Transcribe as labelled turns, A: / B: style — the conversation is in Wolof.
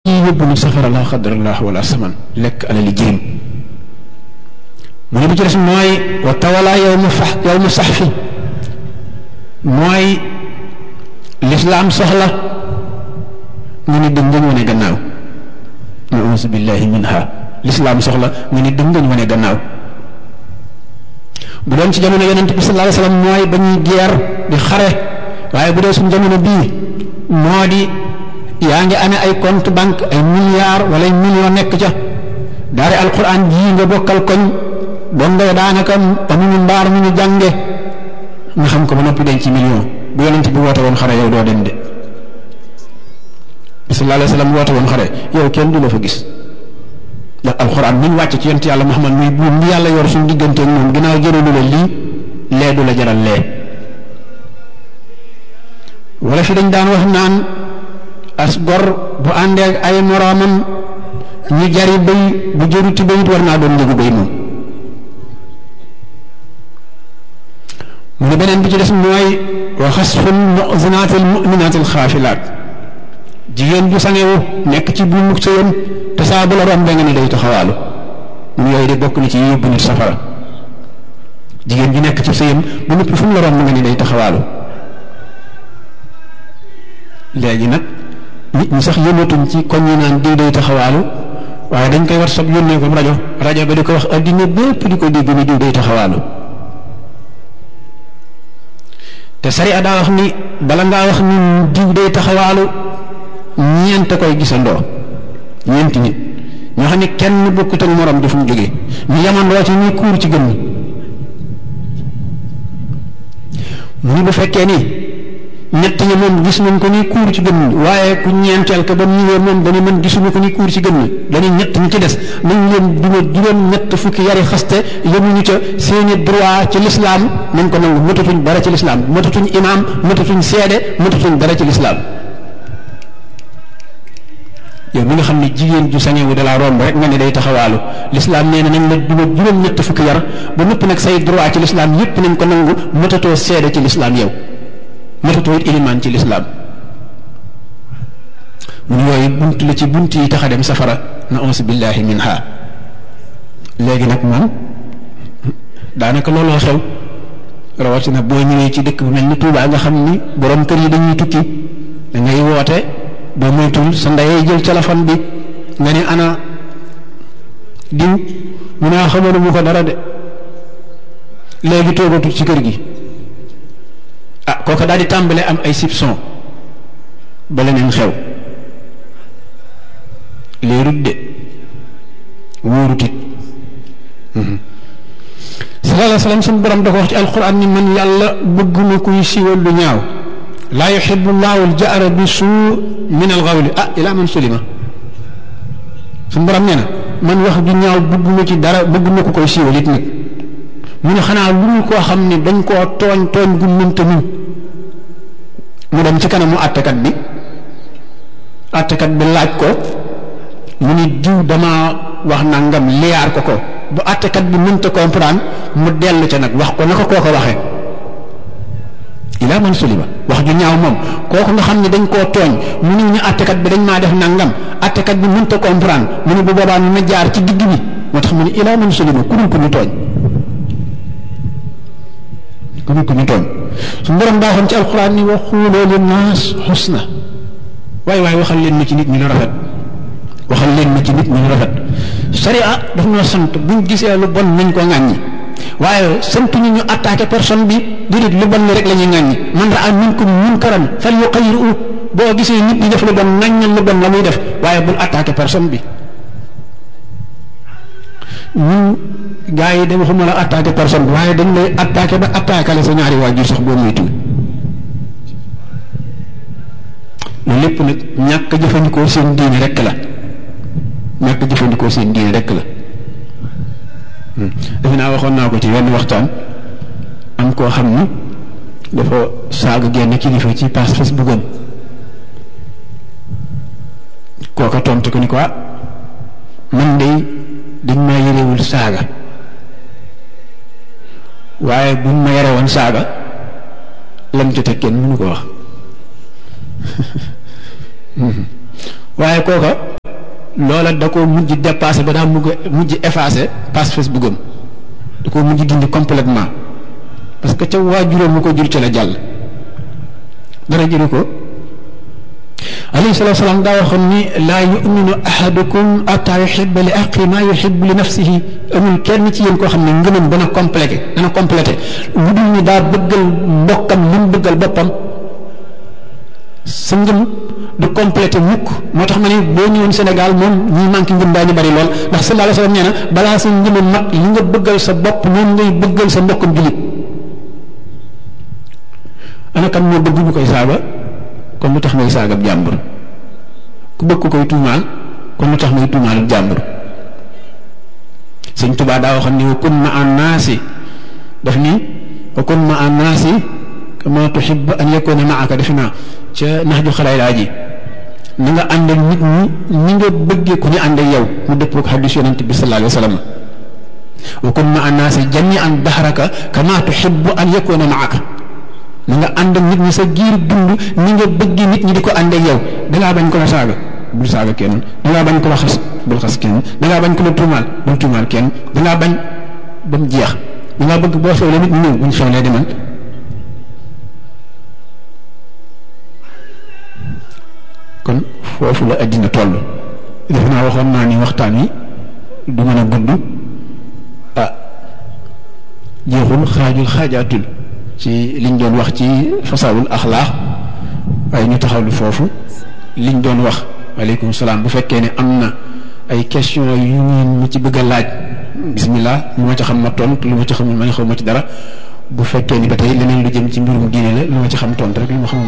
A: yóbbu nit safara la xadrallah wala saman lekk alali jirim mu ne bu ci des mooy wa tawala yow mu fax yow mu sax fi mooy lislaam soxla nga ni dëng ngañ wane gannaaw nausu billahi minha lislaam soxla nga ni dëng ngañ wane gannaaw bu doon ci jamono yonent bi sallallahu alayhi wasallam mooy ba ñuy geer di xare waaye bu dee suñu jamono bii moo di yaa ngi amee ay compte banque ay milliards wala ay millions nekk ca daare alquran jii nga bokkal koñ doon nga daanaka amuñu mbaar mu ñu jànge nga xam ko ba noppi denc ci million bu yonent bi woote woon xare yow doo dem de bi sallallahu alayhi wasallam woote woon xare yow kenn du la fa gis ndax alxuraan mi ñu wàcc ci yonent yàlla Muhammad muy buum bi yàlla yor suñu digganteeg moom ginnaaw jëralu la lii lee du la jaral lee wala fi dañ daan wax naan as gor bu àndeek ay moroomam ñu jari bëy bu jëruti bëyit war naa doon njëgu bëy moom mu ne beneen bi ci des mooy wa xasful mu'zinatil mu'minatil xaafilaat jigéen ju sangewu nekk ci buumu sëyam te saa bu la rombee nga ne day taxawaalu mu yooyu de bokk na ci yóbbu nit safara jigéen ju nekk ci sëyam bu noppi fu mu la romb nga ne day taxawaalu léegi nag nit ñi sax yëngatuñ ci koñ yi naan diw day taxawaalu waaye dañ koy war sab yónnee ko rajo rajo ba di ko wax addina bépp di ko dégg ni diw day taxawaalu te sariya daa wax ni bala ngaa wax ni diw day taxawaalu ñeent koy gisandoo ñeenti nit ñoo xam ne kenn bokkut ak morom di fu mu jógee ñu yamandoo ci ñuy kuur ci gën mu ni bu fekkee ni ñett ñi moom gis nañ ko ni kuur ci gën waaye ku ñeenteel ko ba mu ñëwee moom dañu mën gisuñu ko ni kuur ci gën dañuy ñett ñi ci des nañ leen duma juróom ñett fukki yari xaste yemuñu ca seeni droit ci lislaam nañ ko nangu matatuñ dara ci lislaam matatuñ imaam matatuñ seede matatuñ dara ci lislaam yow mi nga xam ne jigéen ju sañewu da laa romb rek nga ne day taxawaalu lislaam nee na nañ la duma juróom ñett fukki yar ba nëpp nag say droit ci lislaam yépp nañ ko nangu matatoo seede ci lislaam yow matatoo it ilimaan ci lislaam mun yooyu bunt la ci bunt yi tax a dem safara na ons billahi minha léegi nag man daanaka looloo xew rawatina boo ñëwee ci dëkk bu mel ni Tuubaa nga xam ni borom kër yi dañuy tukki da ngay woote boo moytul sa ndeyee jël téléphone bi nga ne ana diw mu naa xamoon mu ko dara de léegi toogatul ci kër gi ah kooka daal di tàmbale am ay soupçon ba leneen xew leerut de wóorut it sallallahu alayhi wa sallam suñu borom da ko wax ci alquran ni man yàlla bëgguma kuy siiwal lu ñaaw laa yuxibu llahu aljahra bi suu min alxawli ah ila man sulima suñu borom nee na man wax ju ñaaw bëgguma ci dara bëgguma ko koy siiwal it nag mu ne xanaa lu ñu koo xam ne dañ koo tooñ tooñ gu mënta muñ mu dem ci kanamu àttekat bi àttekat bi laaj ko mu ni diw dama wax nangam liyaar ko ko bu àttekat bi mënta comprendre mu dellu ca nag wax ko naka koo ko waxee ilaa man sulima wax ju ñaaw moom kooku nga xam ne dañ koo tooñ mu ni ñu àttekat bi dañ maa def nangam àttekat bi mënta comprendre mu ni bu boobaa ñu ma jaar ci digg bi moo tax mu ni ilaa man sulima ku dul ko ñu tooñ ku dul ko ñu tooñ su borom baaxoon ci alxuraan ni wa xuuloo li naas xusna waaye waaye waxal leen ma ci nit ñi lu rafet waxal leen ma ci nit ñi lu rafet sharia daf noo sant buñ gisee lu bon nañ ko ŋàññi waaye sant ñu ñu attaqué personne bi déedéet lu bon rek la ñuy ŋàññi man raa minkum munkaran fal yuqayyiru boo gisee nit ñi def lu bon ŋàññal lu bon la muy def waaye bul attaqué personne bi ñun gars yi de waxuma la attaqué personne bi waaye dañ lay attaqué ba attaqué la sa ñaari waajur sax boo muy tuuti loolu lépp nag ñàkk jëfandikoo seen diine rek la ñàkk jëfandikoo seen diine rek la defe naa waxoon naa ko ci wenn waxtaan am koo xam ni dafa saaga genn kilifa ci page Facebook am kooka tontu ko ni ko ah man de dañ maa yërewul saaga waaye buñ ma yare woon saaga lam ci teg kenn mënu ko wax waaye kooka loola da ko mujj dépassé ba daa mujj mujj effacé page Facebook am da ko mujj dindi complètement parce que ca waajuróom mu ko jur ci la jàll dara jëru ko alayhi salatu wasalaam daa waxoon ni laa yuminu ahadukum ataa yuhibba li aqi maa yuhibbu li nafsihi amul kenn ci yéen koo xam ne ngëmam dana complété dana complété lu dul ni daa bëggal mbokkam li mu bëggal boppam sa ngëm du complété mukk moo tax ma ne boo ñëwoon Sénégal moom ñi manqué ngëm daañu bari lool ndax sallallahu alayhi wasallam nee na balaa sa ngëm mat li nga bëggal sa bopp noonu ngay bëggal sa mbokkam julit ana kan moo bëgg ñu koy saaga kon lu tax may saaga ab jàmbur ku bëgg ku koy tuumaal kon lu tax may tuumaal jàmbur sëñ Tuubaa daa waxoon ni wa kun ma an naasi daf ni wa kun ma an naasi kama tuhibbu an yakuna maaka defe naa ca nax ju xalaay laa ji na nga ànd ak nit ñi ni nga bëggee ku ñu ànd ak yow mu dëppoo ak xadis yonent bi sallallahu alayhi wa sallam wa kun ma an naasi jami'an dahraka kama tuhibbu an yakuna maaka na nga ànd ak nit ñi sa giir dund ni nga bëggee nit ñi di ko ànd ak yow dangaa bañ ko la saaga bul saaga kenn dangaa bañ ko la xas bul xas kenn dangaa bañ ko la tuumaal bul tuumaal kenn dangaa bañ ba mu jeex dangaa bëgg boo xewlee nit ñi ñëw buñ xewlee demal kon foofu la àddina toll def naa waxoon naa ni waxtaan wi du mën a gudd ah jeexul xaajul xaajaatul ci liñ doon wax ci fasaawul axlaax waaye ñu taxawlu foofu liñ doon wax waaleykum salaam bu fekkee ne am na ay question yu ngeen mu ci bëgg a laaj bismillah lu ma ci xam ma tontu lu ma ci xamul ma ne xaw ma ci dara bu fekkee ni ba tey leneen lu jëm ci mbirum diine la lu ma ci xam tontu rek lu ma xamul